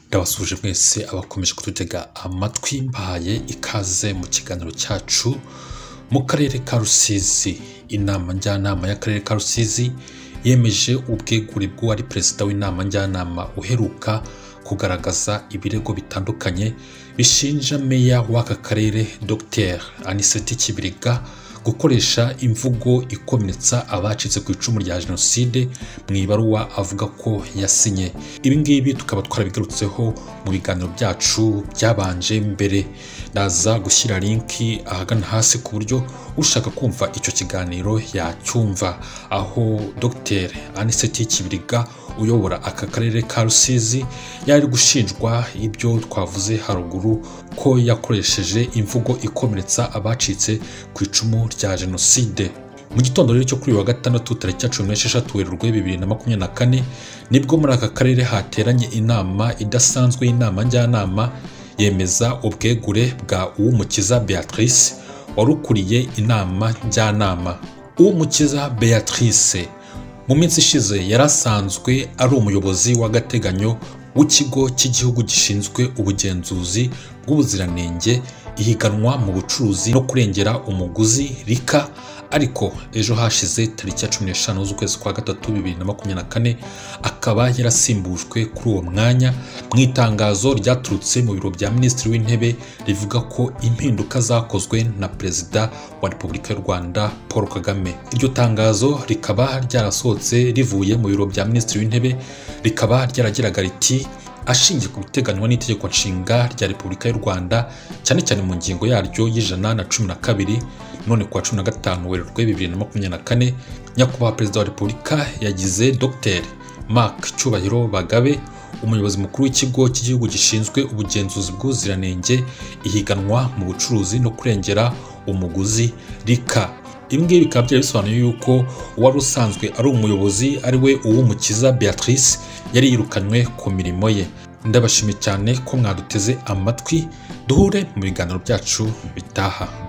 ndabasuje mwese abakomeje kututega amatwi mbahaye ikaze mu kiganiro cyacu mu karere ka rusizi inama njyanama y'akarere ka rusizi yemeje ubwegure bw'uwari perezida w'inama njyanama uheruka kugaragaza ibirego bitandukanye bishinja meya w'aka karere dr aniseti kibiriga gukoresha imvugo ikomeretsa abacitse ku icumu rya jenoside mu ibaruwa avuga ko yasinye ibi ngibi tukaba twarabigarutseho mu biganiro byacu byabanje mbere naza gushyira linki ahagana hasi ku buryo ushaka kumva icyo kiganiro yacyumva aho dr aniseti kibiriga uyobora aka karere ka rusizi yari gushinjwa ibyo twavuze haruguru ko yakoresheje imvugo ikomeretsa abacitse ku icumu rya jenoside mu gitondo rero cyo kuri wa gatandatu tariki ya cumi n'esheshatu werurwe bibiri na makumyabiri na kane nibwo muri aka karere hateranye inama idasanzwe y'inama njyanama yemeza ubwegure bwa uwumukiza beatrice wari ukuriye inama njyanama uwumukiza beatrice mu minsi ishize yari asanzwe ari umuyobozi w'agateganyo w'ikigo cy'igihugu gishinzwe ubugenzuzi bw'ubuziranenge ihiganwa mu bucuruzi no kurengera umuguzi rika ariko ejo hashize tariki ya cumi n'eshanu z'ukwezi kwa gatatu bibiri na makumyabiri na kane akaba yarasimbujwe kuri uwo mwanya mu itangazo ryaturutse mu biro bya minisitiri w'intebe rivuga ko impinduka zakozwe na perezida wa repubulika y'u rwanda paul kagame iryo tangazo rikaba ryarasohotse rivuye mu biro bya minisitiri w'intebe rikaba ryaragiraga riti ashingiye ku biteganywa n'itegeko nshinga rya repubulika y'u rwanda cyane cyane mu ngingo yaryo y'ijana na cumi na kabiri none kuwa cumi na gatanu werurwe bibiri na makumyabiri na kane nyakubahwa perezida wa repubulika yagize dr mark cyubahiro bagabe umuyobozi mukuru w'ikigo cy'igihugu gishinzwe ubugenzuzi bw'ubuziranenge ihiganwa mu bucuruzi no kurengera umuguzi rika ibi ngibi bikaba byari bisobanuye yuko uwari usanzwe ari umuyobozi ari we uw'umukiza beatrice yari yirukanywe ku mirimo ye ndabashimiye cyane ko mwaduteze amatwi duhure mu biganiro byacu bitaha